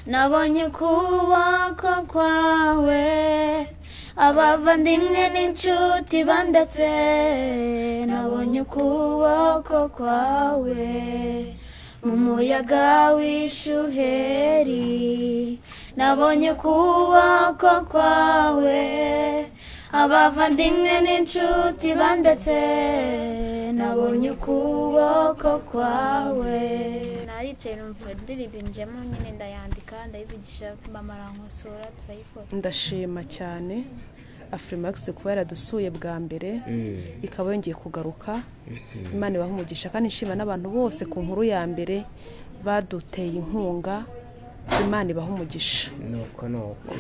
nabonye ukuboko kwawe abavandimwe n'inshuti bandetse nabonye ukuboko kwawe mu muyaga w'ishuheri nabonye ukuboko kwawe abavandimwe n'inshuti bandetse nabonye ukuboko kwawe naricaye numva ndiribimbijemo nyine ndayandika ndayibigisha mama arankosora turayikora ndashima cyane afurimakisi kuba yaradusuye bwa mbere ikaba yongeye kugaruka imana ibaha umugisha kandi nshima n'abantu bose ku nkuru ya mbere baduteye inkunga imana ibaha umugisha nuko nuko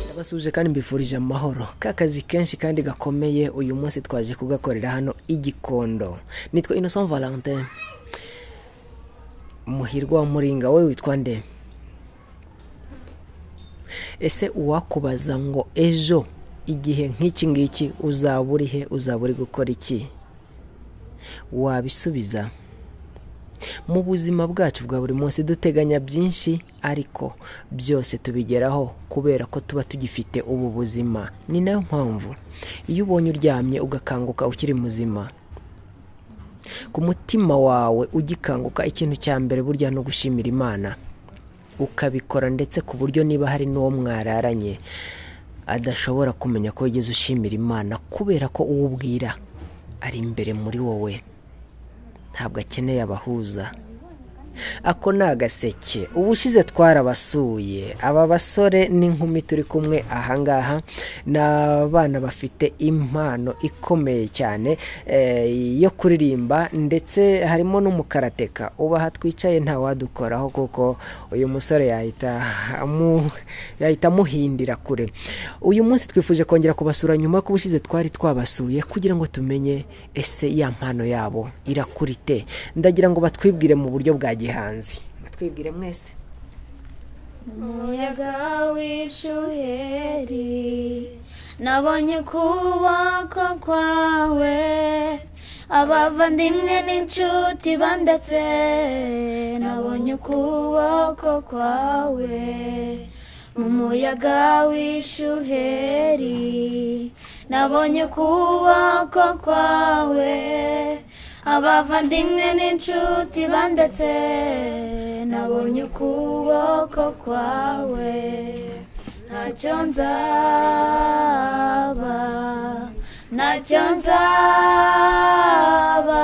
ndabasuhuje kandi mbifurije amahoro ka kazi kenshi kandi gakomeye uyu munsi twaje kugakorera hano igikondo nitwa innocent valentin muhirwa wa muringa wowe witwa nde ese uwakubaza ngo ejo igihe nk'iki ngiki uzaba uri he uzaba uri gukora iki wabisubiza mu buzima bwacu bwa buri munsi duteganya byinshi ariko byose tubigeraho kubera ko tuba tugifite ubu buzima ni nayo mpamvu iyo ubonye uryamye ugakanguka ukiri muzima ku mutima wawe ugikanguka ikintu cya mbere burya no gushimira imana ukabikora ndetse ku buryo niba hari n'uwo mwararanye adashobora kumenya ko wigeze ushimira imana kubera ko uwo ubwira ari imbere muri wowe ntabwo akeneye abahuza ako ni agaseke ubushize twarabasuye aba basore n'inkumi turi kumwe ahangaha ni abana bafite impano ikomeye cyane eh, yo kuririmba ndetse harimo n'umukarateka ubu aha twicaye ntawadukoraho kuko uyu musore yahita amu- yahita amuhindira kure uyu munsi twifuje kongera kubasura nyuma ko ubushize twari twabasuye kugira ngo tumenye ese ya mpano yabo irakurite ndagira ngo batwibwire mu buryo bwa gihanzi batwibwire mwese umuyaga w'ishuheri nabonye ukuboko kwawe abavandimwe n'inshuti bandetse nabonye ukuboko kwawe umuyaga w'ishuheri nabonye ukuboko kwawe abavandimwe n'inshuti bandetse nabonye ukuboko kwawe ntacyo nzaba ntacyo nzaba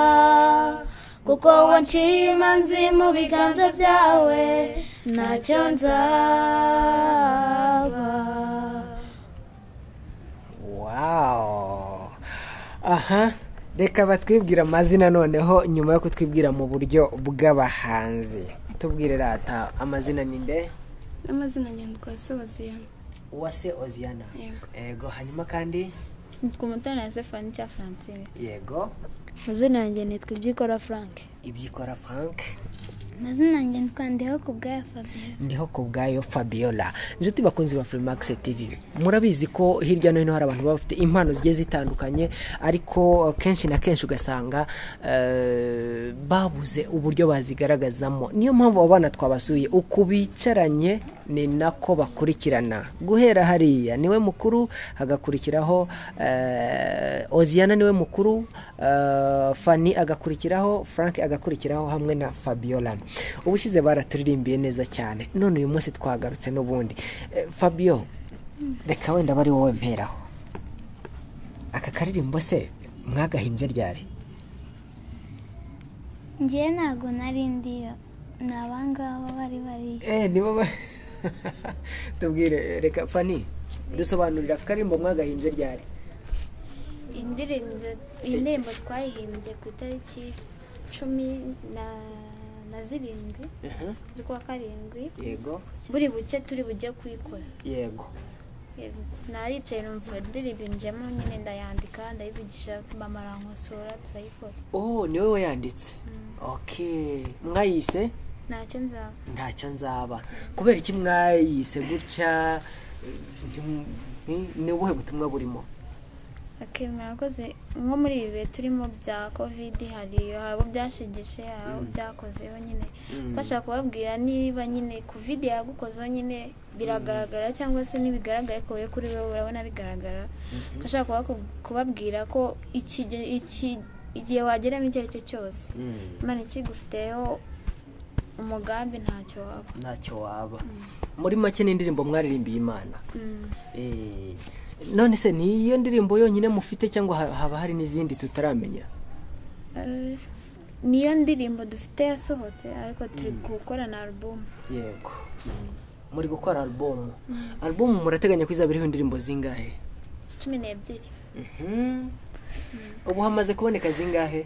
kuko wanshima nzi mu biganza byawe ntacyo nzaba wawo aha reka batwibwire amazina noneho nyuma yo kutwibwira mu buryo bw'abahanzi tubwire rata amazina ni nde n'amazina nyandiko ya sobaziyana uwase oziana Yego. yego hanyuma kandi nitwa umutoni wa sefani cya francine yego amazina yanjye nitwa ibyikora frank ibyikora frank amazina yanjye nitwandeho ku bwaya fabien ndiho ku bwayo fabiola inshuti bakunzi ba furimakisi tv murabizi ko hirya no hino hari abantu baba bafite impano zigiye zitandukanye ariko kenshi na kenshi ugasanga eh, babuze uburyo bazigaragazamo niyo mpamvu abo bana twabasuye uku bicaranye ni nako bakurikirana guhera hariya niwe mukuru hagakurikiraho eh, oziana niwe mukuru eh, fani agakurikiraho frank agakurikiraho hamwe na fabiola ubushize baraturimbiye neza cyane none uyu munsi twagarutse n'ubundi Eh, fabio reka wenda aba ari wowe mperaho aka karirimbo se mwagahimbye ryari ngewe ntabwo nari ndiyo ni abangaba bari bari eee nibo ba tubwire reka fani dusobanurira aka karirimbo mwagahimbye ryari indirimbo iyi ndirimbo twayihimbye ku itariki cumi na na zirindwi z'ukwa karindwi yego buri buke turi bujye kuyikora yego Yego. naricaye numva indirimbo injemo nyine ndayandika ndayivugisha mama arankosora turayikora oh ni wowe wayanditse oke mwayise ntacyo nzaba ntacyo nzaba kubera iki mwayise gutya ni- ni ubuhe butumwa burimo ok murakoze nko muri ibi bihe turimo bya covid hari abo byashigije abo byakozeho nyine bashaka kubabwira niba nyine covid yagukozeho nyine biragaragara cyangwa se ntibigaragaye ko wowe kuri wowe urabona bigaragara bashaka kuba- kubabwira ko iki gihe- iki- igihe wageramo icyo ari cyo cyose imana ikigufiteho umugambi ntacyo waba ntacyo waba muri make ni indirimbo mwaririmbiye imana Mm. Eh, none se ni iyo ndirimbo yonyine mufite cyangwa ha- haba hari n'izindi tutaramenya Eh, niyo ndirimbo dufite yasohotse ariko turi gukora na album yego muri gukora alubumu alubumu murateganya ko izaba iriho indirimbo zingahe cumi n'ebyiri Mhm. ubu hamaze kuboneka zingahe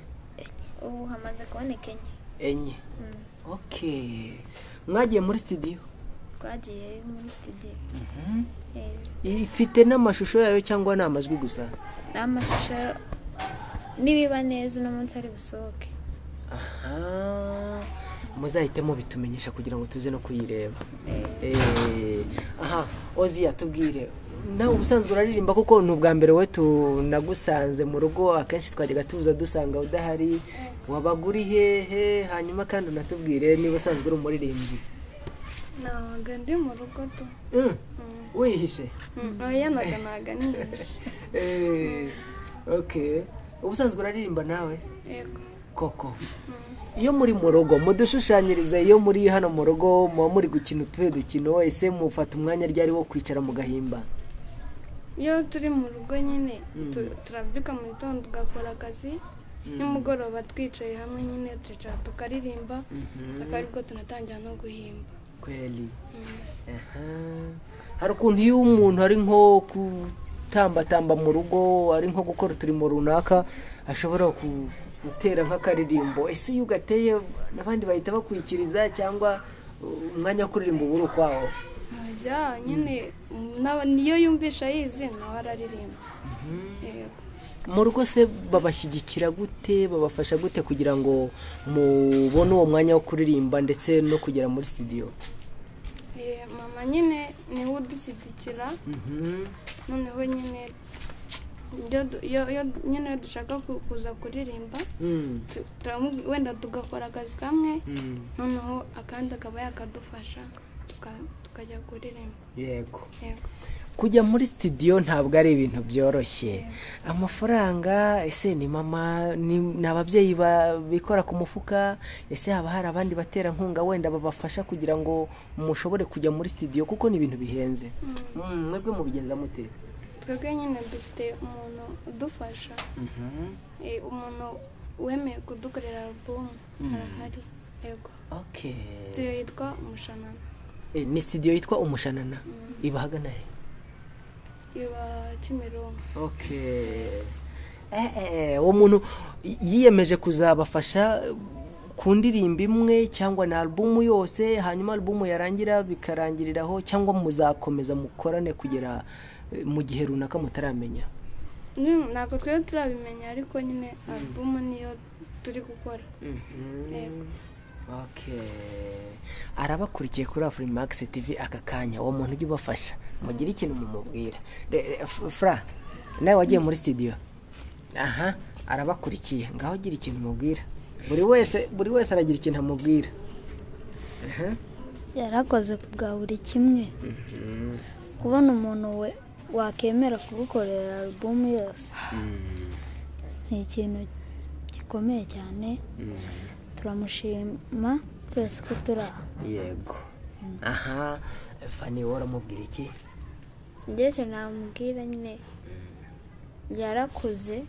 ubu hamaze kuboneka enye enye okay mwagiye muri sitidiyo twagiye muri studio Eh, ifite n'amashusho yayo cyangwa ni amajwi gusa n'amashusho nibiba neza uno munsi ari busohoke aha muzahite mubitumenyesha kugira ngo tuze no kuyireba Eh, aha oziya tubwire nawe ubusanzwe uraririmba kuko ni ubwa mbere we tunagusanze mu rugo akenshi twajyaga tuza dusanga udahari wabaga uri hehe hanyuma kandi unatubwire niba usanzwe uri umuririmbyi nabaga ndi mu rugo tu Mm, wihishe oya naga naga nihishe Eh, okay ubusanzwe uraririmba nawe yego koko iyo muri mu rugo mudushushanyirize iyo muri hano mu rugo muba muri gukina utuhe dukino ese mufata umwanya ryari wo kwicara mugahimba iyo turi mu rugo nyine tu- turabyuka mu gitondo ugakora akazi nimugoroba twicaye hamwe nyine turicara tukaririmba akaba aribwo tunatangira no guhimba kweli Aha. hari ukuntu iyo umuntu ari nko gutambatamba mu rugo ari nko gukora uturimo runaka ashobora ku- gutera nk'akaririmbo ese iyo ugateye n'abandi bahita bakwikiriza cyangwa uh, umwanya wo kuririmba uba uri ukwawo oya nyine n'aba- niyo yumvisha yizi nawe araririmba yego mu rugo se babashyigikira gute babafasha gute kugira ngo mubone uwo mwanya wo kuririmba ndetse no kugera muri sitidiyo Eh, mama nyine niwe udushyigikira noneho nyine iyo du- iyo iyo- nyine iyo dushaka ku- kuza kuririmba Mm, tu- turamu- wenda tugakora akazi kamwe mm, noneho akandi akaba yakadufasha tuka- tukajya kuririmba yego yego kujya muri sitidiyo ntabwo ari ibintu byoroshye amafaranga ese ni mama ni ni ababyeyi ba- bikora ku mufuka ese haba hari abandi baterankunga wenda babafasha kugira ngo mushobore kujya muri sitidiyo kuko ni ibintu bihenze Mm, mwebwe mubigenza mute twebwe nyine dufite umuntu udufasha Eh, umuntu wemeye kudukorera alubumu arahari yego okay studio yitwa umushanana Eh, ni sitidiyo yitwa umushanana iba ahagana he iba kimironko okay eh, eh, uwo muntu y- yiyemeje kuzabafasha ku ndirimbo imwe cyangwa ni alubumu yose hanyuma alubumu yarangira bikarangiriraho cyangwa muzakomeza mukorane kugera eh, mu gihe runaka mutaramenya Mm, ntabwo twebwe turabimenya ariko nyine alubumu niyo turi gukora Yego. okay arabakurikiye kuri afurimakisi tivi aka kanya uwo muntu ujya ubafasha mugire ikintu mumubwira Re- re- F- fra nawe wagiye muri sitidiyo aha arabakurikiye ngaho ugira ikintu umubwira buri wese buri wese aragira ikintu amubwira Aha. yarakoze bwa buri kimwe kubona umuntu we wakemera kugukorera alubumu yose ni ikintu gikomeye cyane turamushima twese ko turi aha yego aha fani wowe uramubwira iki ndetse namubwira nyine yarakuze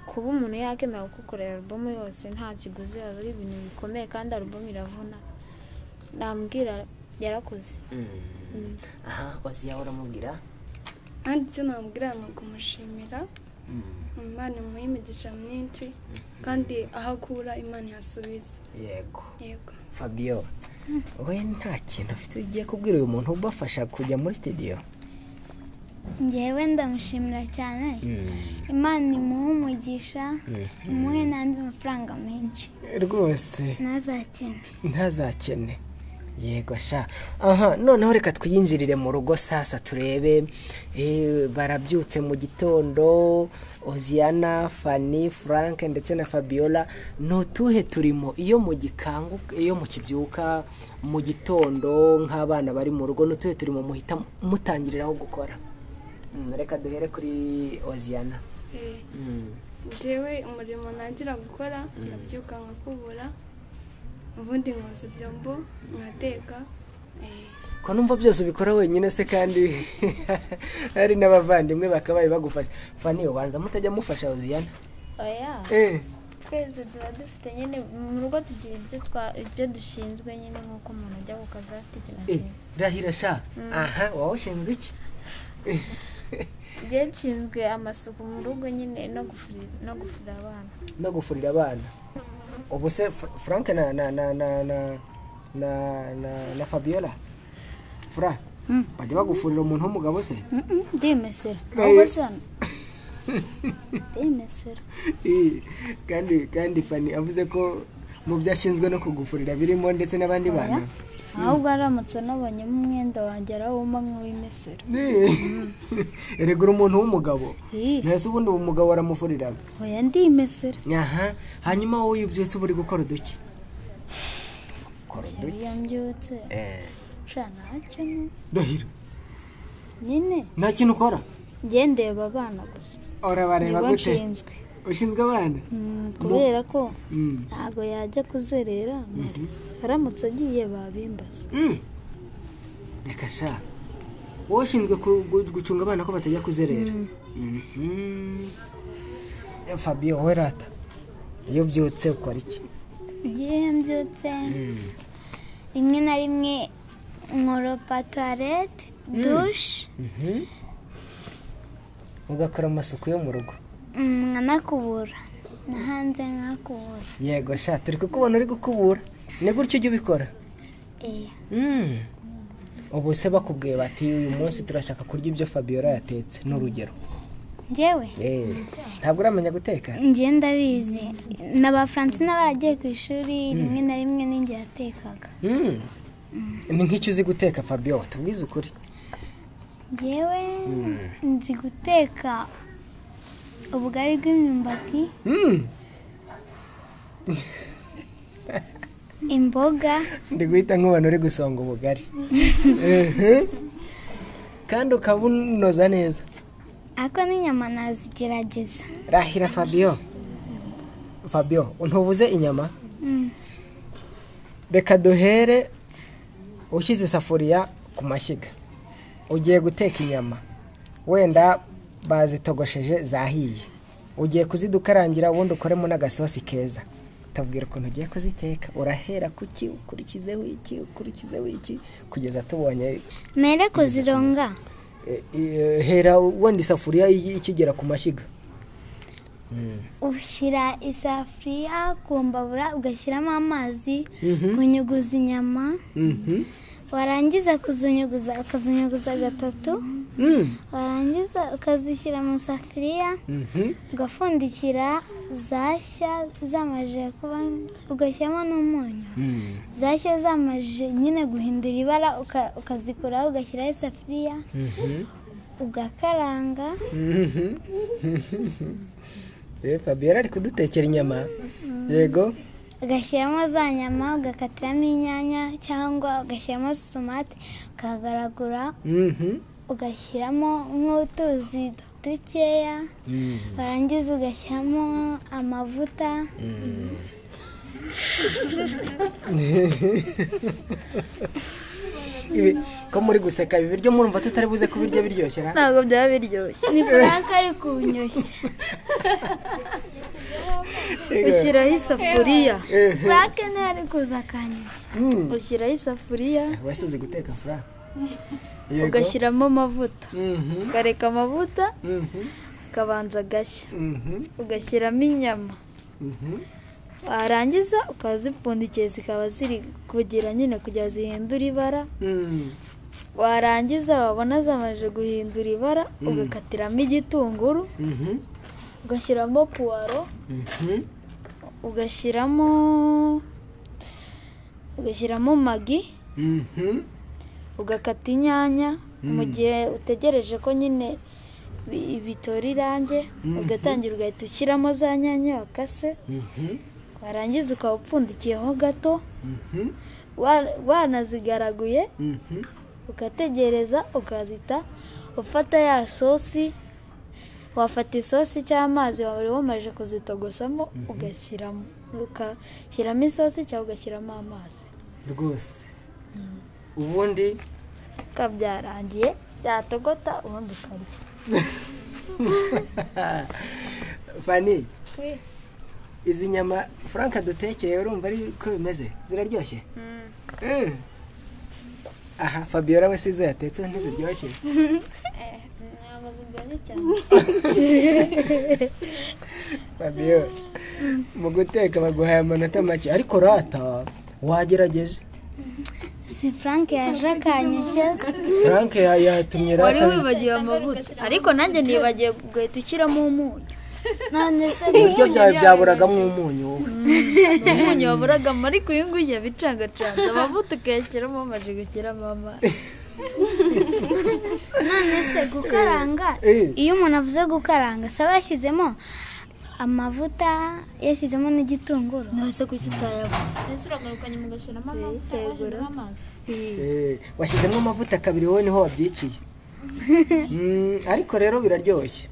kuba umuntu yakemera kugukorera alubumu yose nta kiguzi yaba ari ibintu bikomeye kandi alubumu iravuna namubwira yarakuze aha waziya uramubwira kandi icyo namubwira ni ukumushimira imana imuha imigisha myinshi kandi aho akura imana ihasubiza yego yego fabio we nta kintu afite ugiye kubwira uyu muntu ubafasha kujya muri sitidiyo ngewe ndamushimira cyane imana imuhe umugisha imuhe n'andi mafaranga menshi rwose ntazakene ntazakene yego sha aha noneho reka twiyinjirire mu rugo sasa turebe eh, barabyutse mu gitondo oziana fani frank ndetse na fabiola ni utuhe turimo iyo mu gikangu iyo mu kibyuka mu gitondo nk'abana bari mu rugo ni utuhe turimo muhita mutangiriraho gukora Mm, reka duhere kuri oziana Eh, Mm, njyewe umurimo ntangira gukora ndabyuka nkakubura ubundi nkoza ibyombo nkateka eh, ko numva byose ubikora wenyine se kandi hari n'abavandimwe bakabaye bagufasha fani ubanza mutajya mufasha oziana oya Eh. twese tuba dufite nyine mu rugo tugira ibyo twa- ibyo dushinzwe nyine nk'uko umuntu ajya ku kazi afite ikintu Eh, ashinzwe rahira sha aha wowe ushinzwe iki njyewe nshinzwe amasuku mu rugo nyine no gufuri- no gufura abana no gufurira abana ubu se Fr- frank na na na na na na na, na fabiola fra bajya bagufurira umuntu w'umugabo se ndimesera ahubwo se hano ndimesera Eh, kandi kandi fani avuze ko mu byo ashinzwe no kugufurira birimo ndetse n'abandi bana ahubwo aramutse anabonyemo umwenda wangera wumva nk'uw'imesera Eh, erega uri umuntu w'umugabo ntese ubundi uwo mugabo aramufurira hoya ndimesera aha hanyuma wowe iyo ubyutse uba uri gukora uduki ukora uduki iyo mbyutse Eh, shana hacamo ndahiro nyine nta kintu ukora njye ndeba abana gusa urabareba nibo gute nshinzwe ushinzwe abana Mm, kubera ko Mm. ntabwo yajya kuzerera aramutse agiye babimbaza Mm. reka sha wowe ushinzwe ku- gu- gucunga abana ko batajya kuzerera Mhm. Eh, fabio wowe rata iyo ubyutse ukora iki iyo mbyutse rimwe na rimwe nkoropa tuwarete dushe Mhm. ugakora amasuku yo mu rugo nkanakubura na hanze nkakubura yego sha turi kukubona uri gukubura ni gutyo ujya ubikora eya Mm. ubu se bakubwiye bati uyu munsi turashaka kurya ibyo fabiola yatetse ni urugero njyewe Eh, ntabwo uramenya guteka njye ndabizi n'abafaransa n'abaragiye ku ishuri rimwe na rimwe n'inge yatekaga Mm. ni nk'icyo uzi guteka fabio tubwize ukuri njyewe nzi guteka ubugari bw'imyumbati Mm. imboga ndi guhita nk'umuntu uri gusonga ubugari Mhm. kandi ukaba unoza neza ariko n'inyama nazigerageza rahira fabio fabio ntubuze inyama Mm. reka duhere ushyize isafuriya ku mashyiga ugiye guteka inyama wenda bazitogosheje zahiye ugiye kuzidukarangira ubundi ukoremo n'agasosi keza tubwira ukuntu ugiye kuziteka urahera kuki ukurikizeho iki ukurikizeho iki kugeza tubonye mere kuzironga Eh, eh, hera wenda isafuriya i- ikigera ku mashyiga ushyira isafuriya ku mbabura ugashyiramo amazi kunyuguza inyama Mhm. warangiza kuzunyuguza ukazunyuguza gatatu Mm. warangiza ukazishyira mu isafuriya Mhm. ugapfundikira zashya zamajije kuba ugashyiramo n'umunyu Mm. zashya zamajije nyine guhindura ibara uka- ukazikuraho ugashyiraho isafuriya Mhm. ugakaranga Mhm. Eh, Fabiola ari kudutekera inyama yego ugashyiramo za nyama ugakatiramo inyanya cyangwa ugashyiramo tomate ukagaragura Mhm. ugashyiramo nk'utuzi dukeya warangiza ugashyiramo amavuta Ibi- ko muri guseka ibi biryo murumva tutari buze kubirya biryoshye na ntabwo byaba biryoshye ni frank ari kunyoshya ushyiraho isafuriya frank nawe ari kuza akanyoshya Mm. ushyiraho isafuriya wese guteka fura ugashyiramo amavuta ukareka amavuta akabanza agashya ugashyiramo inyama warangiza ukazipfundikiye zikaba ziri kugira nyine kugira zihindura ibara warangiza wabona zamajije guhindura ibara ugakatiramo igitunguru ugashyiramo puwaro ugashyiramo ugashyiramo magi ugakata inyanya mu gihe utegereje ko nyine bi- bitora irange ugatangira ugahita ushyiramo za nyanya wakase warangiza ukaba upfundikiyeho gato wa- wanazigaraguye ugategereza ukazita ufata ya sosi wafata isosi cyangwa amazi wari wamaze kuzitogosamo ugashyiramo ugashyiramo isosi cyangwa ugashyiramo amazi rwose ubundi bikaba byarangiye byatogota ubundi ukarya fani izi nyama frank dutekeye urumva ari ko bimeze ziraryoshye Mm. aha fabiola we si izo yatetse ntiziryoshye ntabwo ziryoshye cyane fabiola mu guteka baguhaye amanota make ariko rata wagerageje si frank yaje akanyoshya frank ya- yatumye wari rata wibagiwe amavuta ariko nanjye nibagiwe ugahita ushyiramo umunyu none se ibiryo byawe byaburagamo umunyu wowe umunyu waburagamo ariko uyu nguyu yabicangacanze amavuta ukayashyiramo amaje gushyiramo amazi none se gukaranga Eh. iyo umuntu avuze gukaranga saba yashyizemo amavuta yashyizemo n'igitunguru ntose kuki utayabuze mbese uragarukanye mugashyiramo amavuta washyizemo amazi Eh, washyizemo amavuta kabiri wowe niho wabyiciye Mm, ariko rero biraryoshye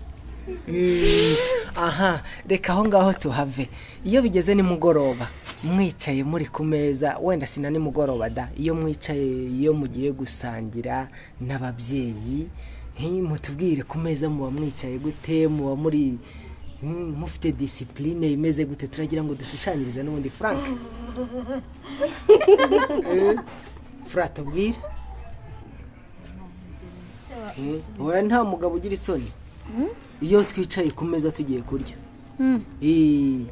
Mm, aha reka aho ngaho tuhave iyo bigeze nimugoroba mwicaye muri ku meza wenda sina nimugoroba da iyo mwicaye iyo mugiye gusangira n'ababyeyi nki mutubwire ku meza muba mwicaye gute muba muri mm, mufite disipurine imeze gute turagira ngo dushushanyirize n'ubundi frank furata ubwire wowe nta mugabo ugira isoni iyo twicaye ku meza tugiye kurya Ii,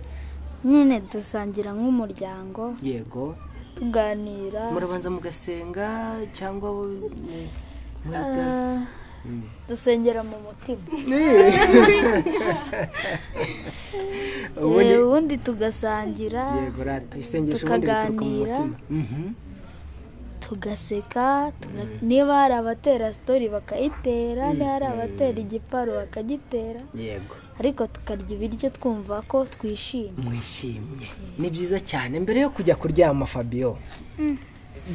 nyine dusangira nk'umuryango yego tuganira murabanza mugasenga cyangwa mu- mwiga dusengera mu mutima ubundi Eh, ubundi tugasangira yego rata isengesho ubundi rituruka mu tukaganira. mutima Mhm. tugaseka tuga- niba hari abatera sitori bakayitera niba hari abatera igiparu bakagitera yego ariko tukarya ibiryo twumva ko twishimye mwishimye ni byiza cyane mbere yo kujya kuryama fabiyo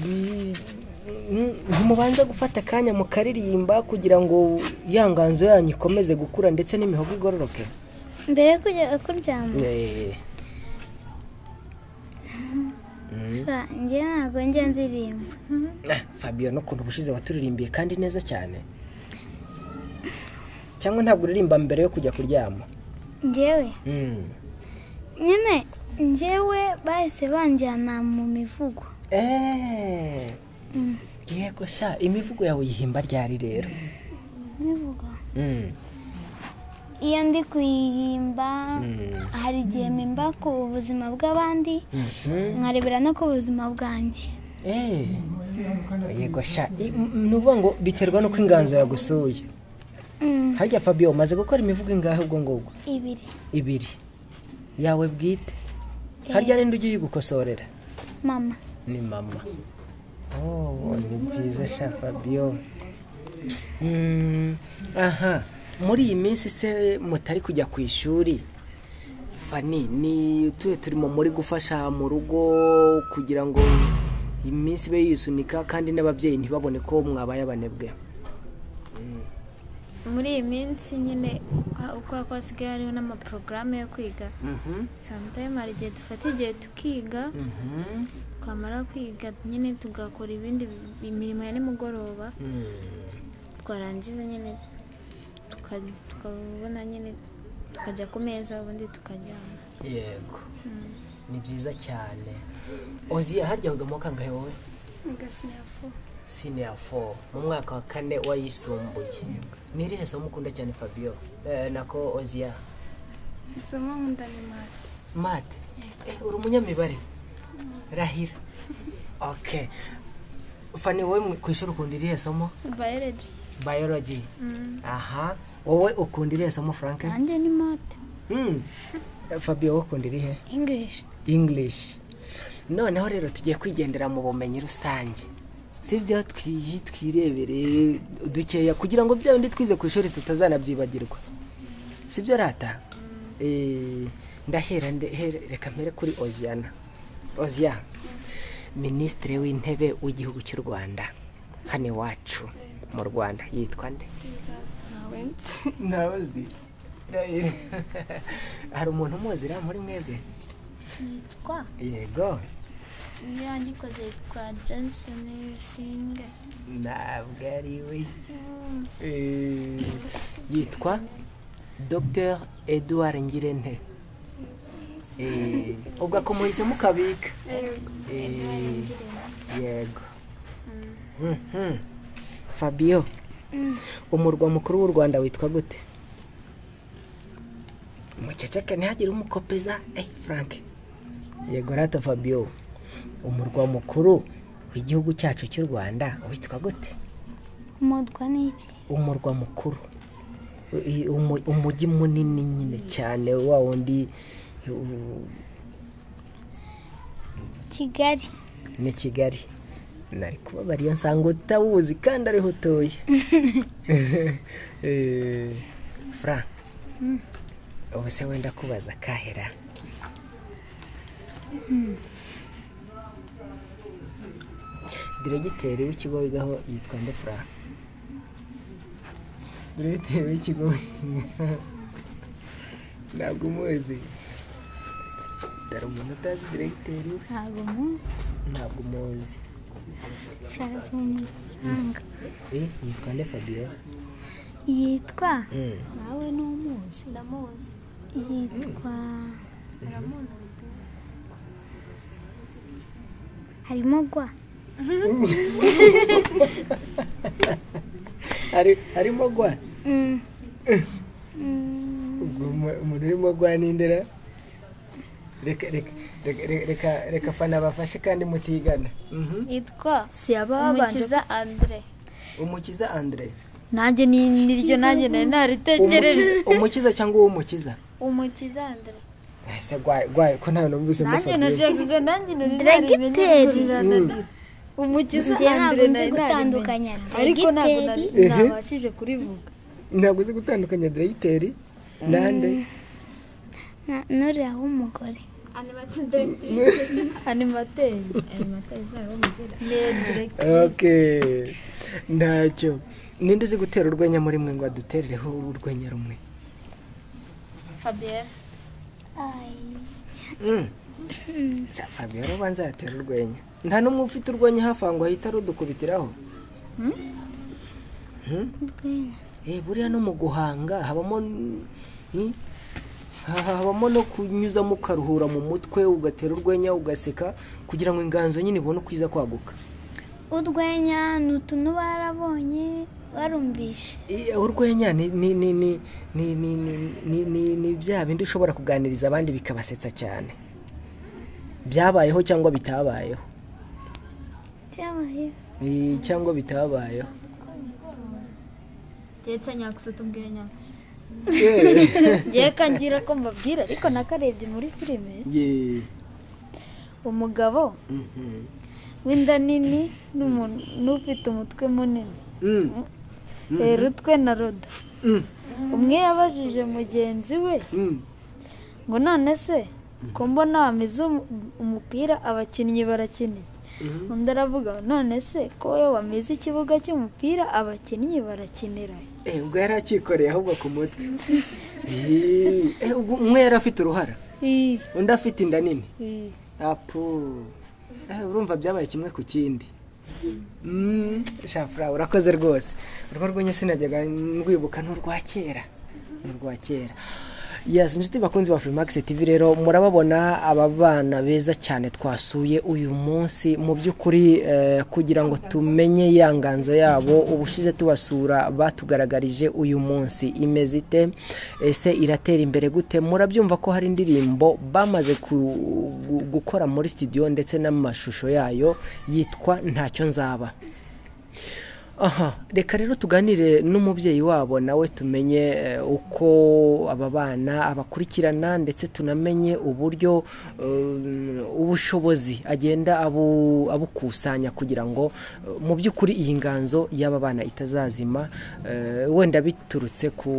bi- mm, ntimubanza gufata akanya mukaririmba kugira ngo ya nganzo yanyu ikomeze gukura ndetse n'imihogo igororoke mbere yo kujya kuryama Eh, sha, njye ntabwo njya ndirimba ah, fabiyo n'ukuntu ubushize waturirimbiye kandi neza cyane cyangwa ntabwo uririmba mbere yo kujya kuryama njyewe Mm. nyine njyewe bahise banjyana mu mivugo Eh, yego sha imivugo yawe uyihimba ryari rero mivugo Mm, iyo ndi kuyihimba mm, hari igihe mpimba ku buzima bw'abandi mhm. nkarebera no ku buzima bwanjye Eh, yego sha i- m- m- ni ukuvuga ngo biterwa n'uko inganzo yagusuye Mm, harya fabio umaze gukora imivugo ingahe ubwo ngubwo ibiri ibiri yawe bwite harya ninde ujya uyigukosorera mama ni mama oh ni byiza sha fabio Mm, aha muri iyi minsi se mutari kujya ku ishuri fani ni tuye turimo muri gufasha mu rugo kugira ngo iminsi ibe yisunika kandi n'ababyeyi ntibabone ko mwabaye abanebwe muri iyi minsi nyine ha- uko uko hasigaye hariho n'amaporogaramu yo kwiga samutayime hari igihe dufata igihe tukiga twamara kwiga nyine tugakora ibindi bi- imirimo ya nimugoroba twarangiza nyine tuka- tukabona nyine tukajya ku meza ubundi tukaryama yego ni byiza cyane oziya harya hugamo kangahe wowe gasinya fo siniya fo mu mwaka wa kane wayisumbuye ni irihe somo ukunda cyane fabio Eh, nako oziya isomo nkunda ni mati mate Eh, uri umunyamibare rahira oke fani wowe mu- ku ishuri ukunda irihe somo bayoloji bayoloji aha wowe ukunda irihe somo frank nanjye ni mote Mm. Eh, fabio wowe ukunda irihe ingilishi english noneho rero tugiye kwigendera mu bumenyi rusange si byo twiyi twirebere dukeya kugira ngo bya bindi twize ku ishuri tutazanabyibagirwa si byo rata Eh, ndahera nde- here- reka mpere kuri oziana oziya minisitiri w'intebe w'igihugu cy'u rwanda hano iwacu mu rwanda yitwa nde ibizaza nawe nawe uzi hari umuntu umuzi ra muri mwebwe yitwa yego niyo yagikoze yitwa johnson rusinga ntabwo ari we Eh, yitwa dr edouard ngirente Eh, ubwo akumuhisemo ukabika Eh, yego Mhm. fabio umurwa mukuru w'u rwanda witwa gute muceceke ntihagire umukopeza eh frank yego rata fabio umurwa mukuru w'igihugu cyacu cy'u rwanda witwa gute umutwa ni iki umurwa mukuru I- umu- umujyi munini nyine cyane wa wundi u- kigali ni kigali nari kubabara iyo nsanga utawuzi kandi ariho utuye Eh, fran ubu se wenda kubaza kahera diregiteri w'ikigo wigaho yitwa nde fran diregiteri w'ikigo wigaho ntabwo umuzi dore umuntu utazi diregiteri we ntabwo muzi ntabwo umuzi ntabwo Eh, yitwa nde fabio yitwa Mm. nawe ni umuzi ndamuzi yitwa harimo gwa Hari- harimo gwa Mm. ubwo umu- umuntu urimo gwa n'indera reka reka reka- reka- reka reka fana bafashe kandi mutigana Mhm. yitwa si ababanje umukiza andre umukiza andre nanjye ni niryo nanjye nari naritekereje Umukiza- umukiza cyangwa uw'umukiza umukiza andre Eh, se gwa gwa ko nta numvise muri nanjye fabio nashakaga nanjye nari Diregiteri. narimenye umukiza njye ntabwo Andre nzi nari narimenye gutandukanya ariko ntabwo nari diregiteri Ehe. nabashije kurivuga ntabwo uzi gutandukanya diregiteri nande na- n'uriya w'umugore animateri animateri zabo muzira okay ntacyo ninde uzi gutera urwenya muri mwe ngo aduterereho urwenya rumwe fabienne Mm. Ja, Fabio ubanza yatera urwenya nta n'umwe ufite urwenya hafi aho ngo ahita arudukubitiraho Hmm? Eh, buriya no mu guhanga habamo n- ni- ha- habamo no kunyuzamo ukaruhura mu mutwe ugatera urwenya ugaseka kugira ngo inganzo nyine ibone uko iza kwaguka urwenya ni utuntu barabonye barumvishe Eh, urwenya ni ni ni ni ni ni ni- ni ni ni bya bindi ushobora kuganiriza abandi bikabasetsa cyane byabayeho cyangwa bitabayeho byabayeho Eh, cyangwa bitabayeho ndetse nyakusa tumbwire nyakusa Yeah. ngewe kangira ko mbabwira ariko nakarebye muri filime Yeah. umugabo Mhm. w'inda nini n'umuntu n'ufite umutwe munini Mm. rero utwe na roda Mm. umwe yabajije mugenzi we Mm. ngo none se ko mbona wamize umu- umupira abakinnyi barakinira Mhm. undi aravuga none se ko we wamize ikibuga cy'umupira abakinnyi barakinira Eh, ubwo yari acyikoreye ahubwo ku mutwe Eh, eh, ubwo umwe yari afite uruhara undi afite inda nini apu Eh, urumva byabaye kimwe ku kindi Mm, shafura urakoze rwose urwo rwenya sinajyaga ndwibuka ni urwa kera ni urwa kera Yes, inshuti bakunzi ba Freemax TV rero murababona aba bana beza cyane twasuye uyu munsi mu by'ukuri eh, kugira ngo tumenye ya nganzo yabo ubushize tubasura batugaragarije uyu munsi imeze ite ese iratera imbere gute murabyumva ko hari indirimbo bamaze ku- gu- gukora muri studio ndetse n'amashusho yayo yitwa ntacyo nzaba aha reka rero tuganire n'umubyeyi wabo nawe tumenye eh, uko aba bana abakurikirana ndetse tunamenye uburyo eh, ubushobozi agenda abu- abukusanya kugira ngo eh, mu by'ukuri iyi nganzo y'aba bana itazazima eh, wenda biturutse ku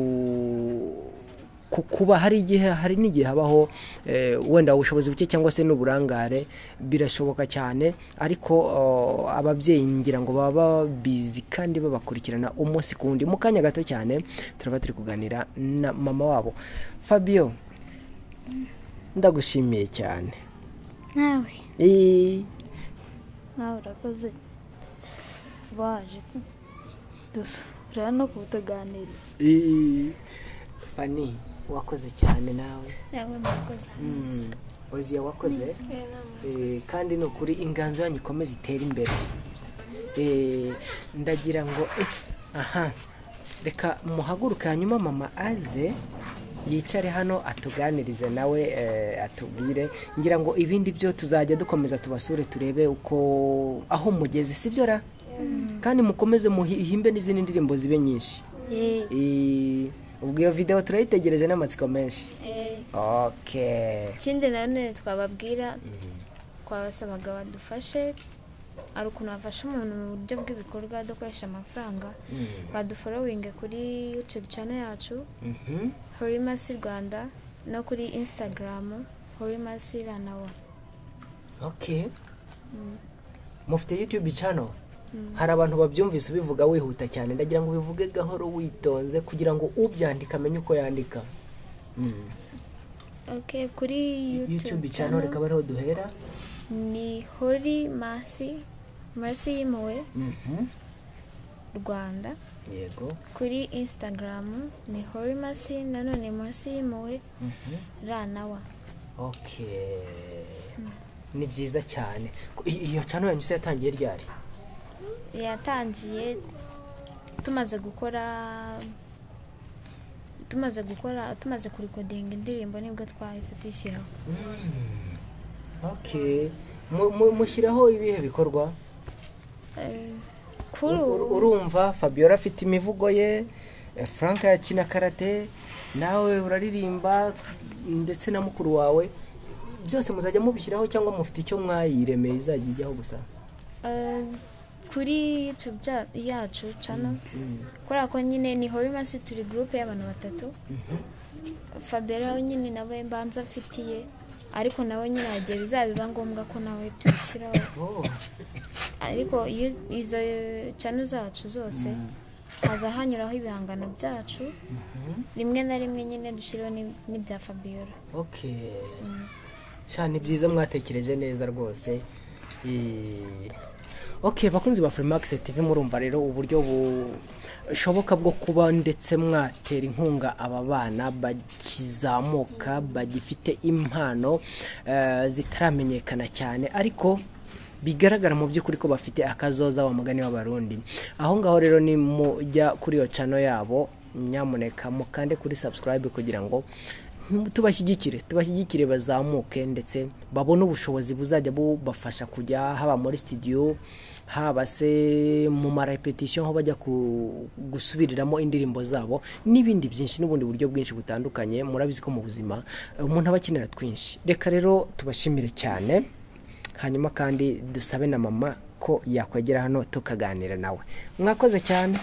ku- kuba hari igihe hari n'igihe habaho eh, wenda ubushobozi buke cyangwa se n'uburangare birashoboka cyane ariko oh, ababyeyi ngira ngo baba bizi kandi babakurikirana umunsi ku wundi mu kanya gato cyane turaba turi kuganira na mama wabo fabio ndagushimiye cyane nawe Ii, nawe urakoze waje dusura no kutuganiriza ii, fani wakoze cyane nawe nawe murakoze Mm, oziya wakoze Eh, kandi ni ukuri inganzo yanyu ikomeze itere imbere Eh, ndagira ngo eh, aha reka muhaguruke hanyuma mama aze yicare hano atuganirize nawe eh, atubwire ngira ngo ibindi byo tuzajya dukomeza tubasure turebe uko aho mugeze sibyo ra kandi mukomeze muhimbe n'izindi ndirimbo zibe nyinshi Eh, ubwo iyo video turayitegereje n'amatsiko menshi okay ikindi nanone twababwira twabasabaga badufashe hari ukuntu bafasha umuntu mu buryo bw'ibikorwa dukoresha amafaranga baduforowinge kuri yutube cano yacu Mhm. horimasi rwanda no kuri insitagaramu horimasi ranawa okay mufite youtube channel hari abantu babyumvise ubivuga wihuta cyane ndagira ngo ubivuge gahoro witonze kugira ngo ubyandika amenye uko yandika Mm. ok kuri youtube yutube channel cano reka ariho duhera ni horimasi marisi y'impuhwe Mhm. rwanda yego kuri insitagaramu ni horimasi nanone munsi y'impuhwe Mhm. ranawa okay ni byiza cyane Ko- i- iyo channel yanyu se yatangiye ryari yatangiye tumaze gukora tumaze gukora tumaze kurikodinga indirimbo nibwo twahise tuyishyiraho okay Mu- mu- mushyiraho ibihe bikorwa Eh, kuri Ur- ubu urumva fabiola afite imivugo ye eh, frank yakina karate nawe uraririmba ndetse na mukuru wawe byose muzajya mubishyiraho cyangwa mufite icyo mwayiremeye izajya ijyaho gusa eh, kuri yutube ja- yacu cano kubera ko nyine ni horimasi turi gurupe y'abantu batatu fabera we nyine nawe mbanza afitiye ariko nawe nyine hagiye bizabiba ngombwa ko nawe tuyishyiraho Oh, ariko iyo izo cano zacu zose haza hanyuraho ibihangano byacu rimwe na rimwe nyine dushyiraho n'ib- n'ibya fabiola okay sha ni byiza mwatekereje neza rwose Eh, okay bakunzi ba Freemax TV murumva rero uburyo bushoboka bwo kuba ndetse mwatera inkunga aba bana bakizamuka bagifite impano eh, zitaramenyekana cyane ariko bigaragara mu by'ukuri ko bafite akazoza wa mugani w'abarundi aho ngaho rero ni mujya kuri iyo cano yabo nyamuneka mukande kuri subscribe kugira ngo tubashyigikire tubashyigikire bazamuke ndetse babone ubushobozi buzajya bubafasha kujya haba muri studio haba se mu marepetisiyo aho bajya ku- gusubiriramo indirimbo zabo n'ibindi byinshi n'ubundi buryo bwinshi butandukanye murabizi ko mu buzima eh, umuntu aba akenera twinshi reka rero tubashimire cyane hanyuma kandi dusabe na mama ko yakwegera hano tukaganira nawe mwakoze cyane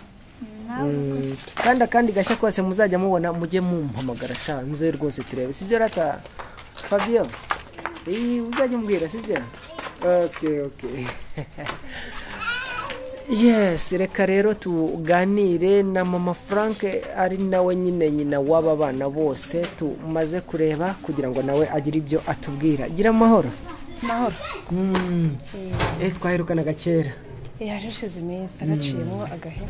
Mm, kandi akandi gashya kose muzajya mubona mujye mumpamagara sha nze rwose turebe sibyo rata fabio Eh, uzajya umbwira sibyo okay okay yes reka rero tuganire na mama frank ari nawe nyine nyina w'aba bana bose tumaze kureba kugira ngo nawe agire ibyo atubwira gira amahoro amahoro Mm. Eh, twaherukanaga kera yaje ushize iminsi agaciyemo agahera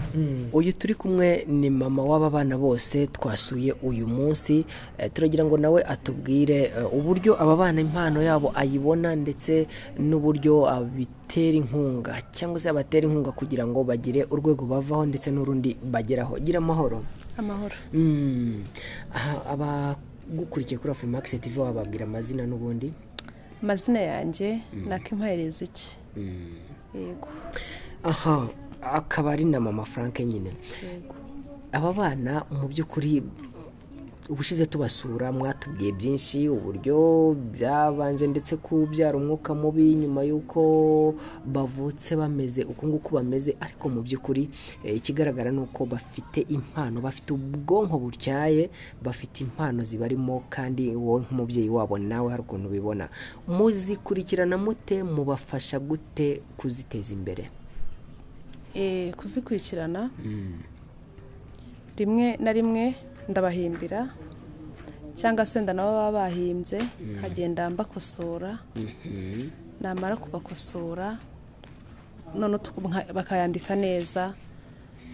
uyu turi kumwe ni mama w'aba bana bose twasuye uyu munsi Eh, turagira ngo nawe atubwire eh, uburyo aba bana impano yabo ayibona ndetse n'uburyo abitera inkunga cyangwa se abatera inkunga kugira ngo bagire urwego bavaho ndetse n'urundi bageraho gira amahoro amahoro Mm. Aha, abagukurikiye kuri afurimax tv wababwira amazina n'ubundi amazina yanjye nakimpahereza iki yego aha akaba ari na mama frank nyine yego aba bana mu by'ukuri ubushize tubasura mwatubwiye byinshi uburyo byabanje ndetse kubyara umwuka mubi nyuma y'uko bavutse bameze uko nguko bameze ariko mu by'ukuri eh, ikigaragara ni uko bafite impano bafite ubwonko butyaye bafite impano zibarimo kandi wowe nk'umubyeyi wabo nawe hari ukuntu ubibona muzikurikirana mute mubafasha gute kuziteza imbere Eh, kuzikurikirana rimwe na rimwe ndabahimbira cyangwa se ndanabo baba bahimbye nkagenda mbakosora namara kubakosora none utu- nka- bakayandika neza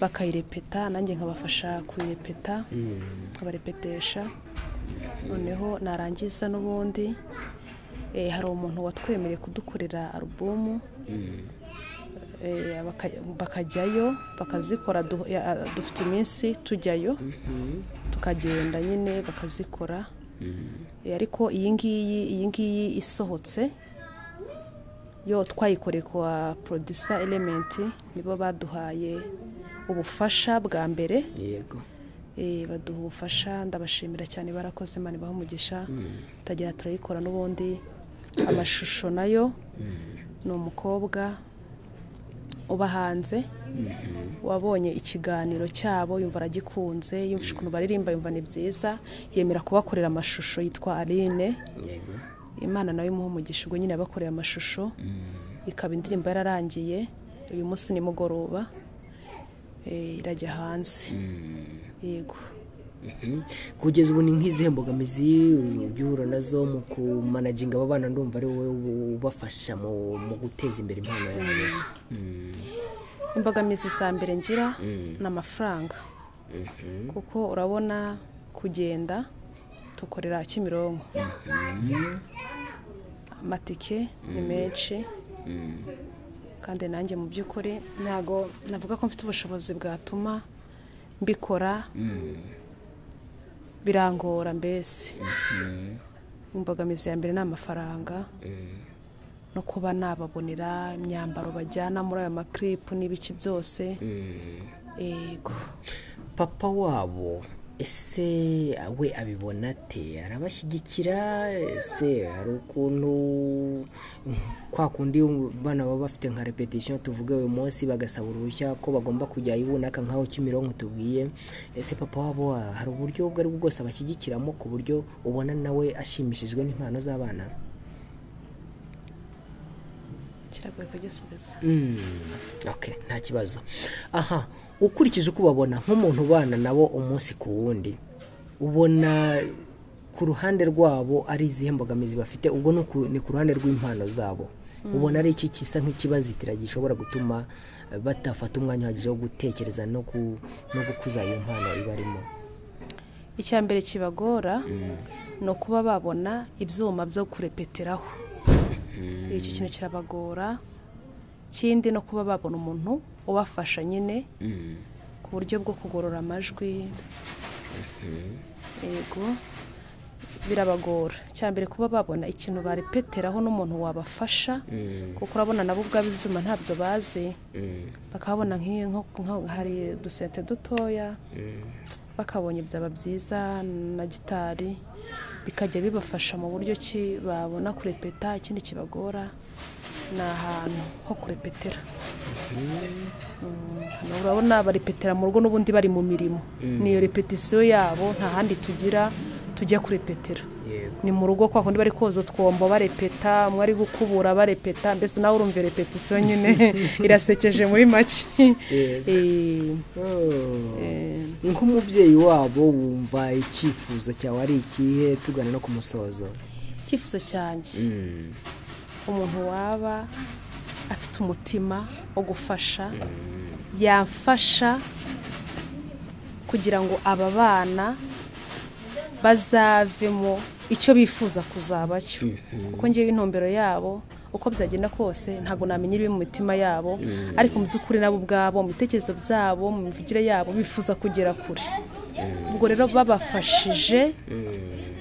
bakayirepeta nanjye nkabafasha kuyirepeta nkabarepetesha noneho narangiza n'ubundi eh, hari umuntu watwemereye kudukorera alubumu eh, baka- bakajyayo bakazikora du- ya- dufite iminsi tujyayo tukagenda nyine bakazikora Eh, ariko iyi ngiyi iyi ngiyi isohotse yo twayikoreye kwa producer element nibo baduhaye ubufasha bwa mbere yego Eh, baduha ubufasha ndabashimira cyane barakoze imana ibaha umugisha turagira turayikora n'ubundi amashusho nayo ni umukobwa uba hanze wabonye ikiganiro cyabo yumva aragikunze yumva ukuntu baririmba yumva ni byiza yemera kubakorera amashusho yitwa aline yego imana nawe imuha umugisha ubwo nyine yabakoreye amashusho ikaba indirimbo yararangiye uyu munsi nimugoroba eh, irajya hanze yego Mhm. kugeza ubu ni nk'izihe mbogamizi ujya uhura nazo mu kumanaginga aba bana ndumva ari wowe ubu- ubafasha mu mu guteza imbere impano yabo imbogamizi za mbere ngira ni amafaranga kuko urabona kugenda tukorera kimironko amatike ni menshi kandi nanjye mu by'ukuri ntabwo navuga ko mfite ubushobozi bwatuma mbikora birangora mbese imbogamizi ya mbere ni amafaranga no kuba nababonera imyambaro bajyana muri ayo makiripu n'ibiki byose yego papa wabo ese we abibona ate arabashyigikira ese hari ukuntu kwa kundi bana baba bafite nka repetition tuvuge uyu munsi bagasaba uruhushya ko bagomba kujya ibunaka nk'aho kimironko tubwiye ese papa wabo wa- hari uburyo ubwo aribwo bwose abashyigikiramo ku buryo ubona nawe ashimishijwe n'impano z'abana kiragoye kugisubiza Mm, okay nta kibazo aha ukurikije uko ubabona nk'umuntu ubana nabo umunsi ku wundi ubona ku ruhande rwabo ari izihe mbogamizi bafite ubwo ni ku- ni ku ruhande rw'impano zabo ubona ari iki kisa nk'ikibazitira gishobora gutuma eh, batafata umwanya uhagije wo gutekereza no ku- no gukuza iyo mpano ibarimo icya mbere kibagora ni ukuba babona ibyuma byo kurepeteraho icyo kintu kirabagora ikindi no kuba babona umuntu ubafasha nyine ku buryo bwo kugorora amajwi yego birabagora icya mbere kuba babona ikintu barepeteraho n'umuntu wabafasha kuko urabona nabo ubwabo ibyuma ntabyo bazi bakabona nk'iyo nko- nko- hari udusente dutoya bakabonye byaba byiza na gitari bikajya bibafasha mu buryo ki babona kurepeta ikindi kibagora ni ahantu ho kurepetera Mm, hano urabona barepetera mu rugo n'ubundi bari mu mirimo niyo repetisiyo yabo nta handi tugira tujya kurepetera yego ni mu rugo kwa kundi bari koza utwombo barepeta mwari gukubura barepeta mbese nawe urumva repetisiyo nyine irasekeje muri make Yego. Eh, Oh. eh, nk'umubyeyi wabo wumva icyifuzo cyawe ari ikihe tugana no ku musozo icyifuzo cyanjye umuntu waba afite umutima wo gufasha yafasha kugira ngo aba bana bazavemo icyo bifuza kuzaba cyo kuko ngewe intumbero yabo uko byagenda kose ntabwo namenya ibiri mu mitima yabo ariko mu by'ukuri nabo ubwabo mu bitekerezo byabo mu mivugire yabo bifuza kugera kure ubwo rero babafashije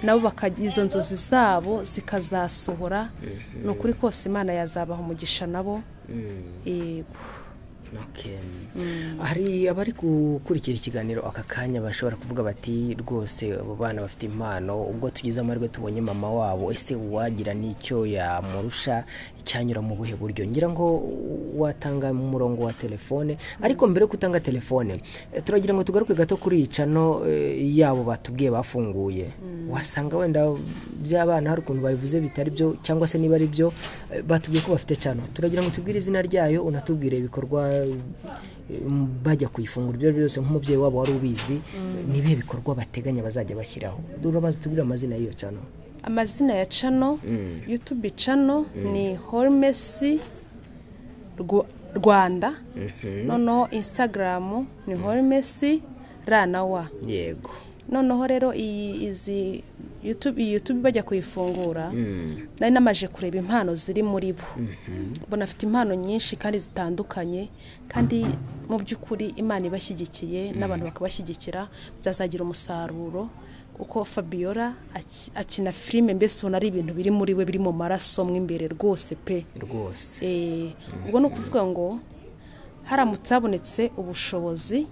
nabo bakagira izo nzozi zabo zikazasohora ni ukuri kose imana yazabaha umugisha nabo yego okay. hari abari gukurikira ikiganiro aka kanya bashobora kuvuga bati rwose abo bana bafite impano ubwo tugize amahirwe tubonye mama wabo ese uwagira n'icyo yamurusha icyanyura mu buhe buryo ngira ngo watanga umurongo wa telefone ariko mbere yo gutanga telefone eh, turagira ngo tugaruke gato kuri iyi cano eh, yabo batubwiye bafunguye wasanga wenda by'abana hari ukuntu babivuze bitari byo cyangwa se niba ari byo eh, batubwiye ko bafite cano turagira ngo tubwire izina ryayo unatubwire ibikorwa bajya kuyifungura ibyo ari byo byose nk'umubyeyi wabo wari ubizi ni ibihe bikorwa bateganya bazajya bashyiraho urabazi tubwire amazina y'iyo cano amazina ya cano yutubi cano ni hormesi Rw- rwanda noneho insitagaramu ni hormesi ra na wa yego noneho rero iyi izi YouTube- iyi yutubi bajya kuyifungura nari namaje kureba impano ziri muri bo mbona afite impano nyinshi kandi zitandukanye kandi mu by'ukuri imana ibashyigikiye n'abantu bakabashyigikira byazagira umusaruro kuko fabiola aki- akina filime mbese ubona ari ibintu biri muri we biri mu maraso mo imbere rwose pe rwose Eh, ubwo ni ukuvuga ngo haramutse habonetse ubushobozi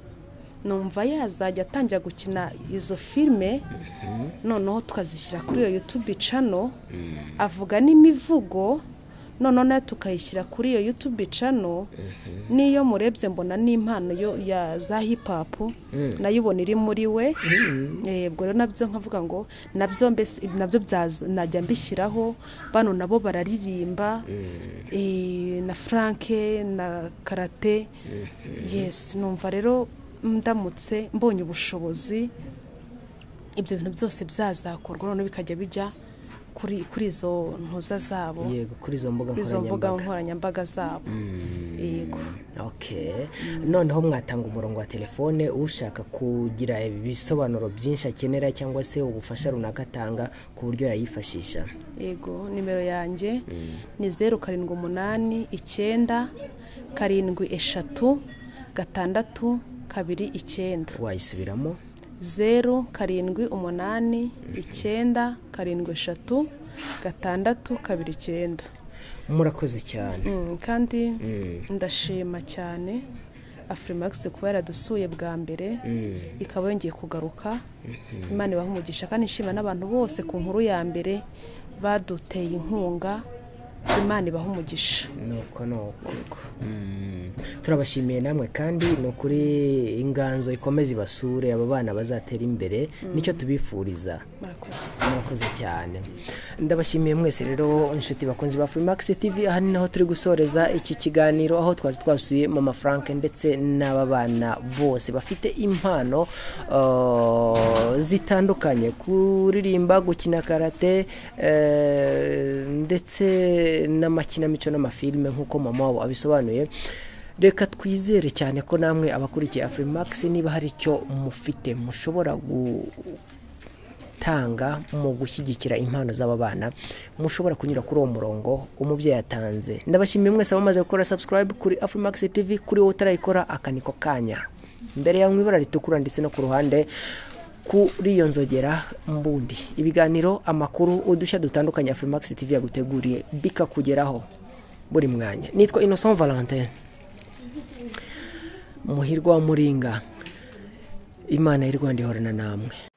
numva yazajya atangira gukina izo filime noneho tukazishyira kuri iyo yutube cano avuga n'imivugo noneho nayo tukayishyira kuri iyo yutube cano n'iyo murebye mbona n'impano yo- ya za hipapu nayo ubona iri muri we Eh, ubwo rero nabyo nkavuga ngo nabyo mbese nabyo byaza- najya mbishyiraho bano nabo bararirimba eh, na franke na karate yes numva rero ndamutse mbonye ubushobozi ibyo bintu byose byazakorwa noneho bikajya bijya kuri kuri izo ntuza zabo yego kuri izo mbuga kuri izo mbuga nkoranyambaga nkoranyambaga zabo yego okay noneho mwatanga umurongo wa telefone ushaka kugira ibisobanuro byinshi akenera cyangwa se ubufasha runaka atanga ku buryo yayifashisha yego nimero yanjye ni zeru karindwi umunani icyenda karindwi eshatu gatandatu kabiri icyenda wayisubiramo zeru karindwi umunani icyenda karindwi eshatu gatandatu kabiri icyenda murakoze cyane Mm, kandi ndashima cyane afurimakisi kuba yaradusuye bwa mbere ikaba yongeye kugaruka imana ibaha umugisha kandi nshima n'abantu bose ku nkuru ya mbere baduteye inkunga imana ibaha umugisha nuko nuko Mm. turabashimiye namwe kandi ni ukuri inganzo ikomeze ibasure aba bana bazatera imbere nicyo tubifuriza murakoze murakoze cyane ndabashimiye mwese rero inshuti bakunzi ba Freemax TV aha ni naho turi gusoreza iki kiganiro aho twari twasuye mama Frank ndetse n'aba bana bose bafite impano uh, zitandukanye kuririmba gukina karate eh, ndetse n'amakinamico n'amafilime nk'uko mama wabo abisobanuye reka twizere cyane ko namwe abakurikiye Afrimax niba hari icyo mufite mushobora gu tanga mu gushyigikira impano z'aba bana mushobora kunyura kuri uwo murongo umubyeyi atanze ndabashimiye mwese abamaze gukora subscribe kuri afrimax tv kuri wowe utarayikora akaniko kanya mbere yawe mu ibara ritukura ndetse no ku ruhande kuri iyo nzogera mbundi ibiganiro amakuru udushya dutandukanye afrimax tv yaguteguriye bikakugeraho buri mwanya nitwa innocent valentin muhirwa wa muringa imana y'u rwanda ihorana namwe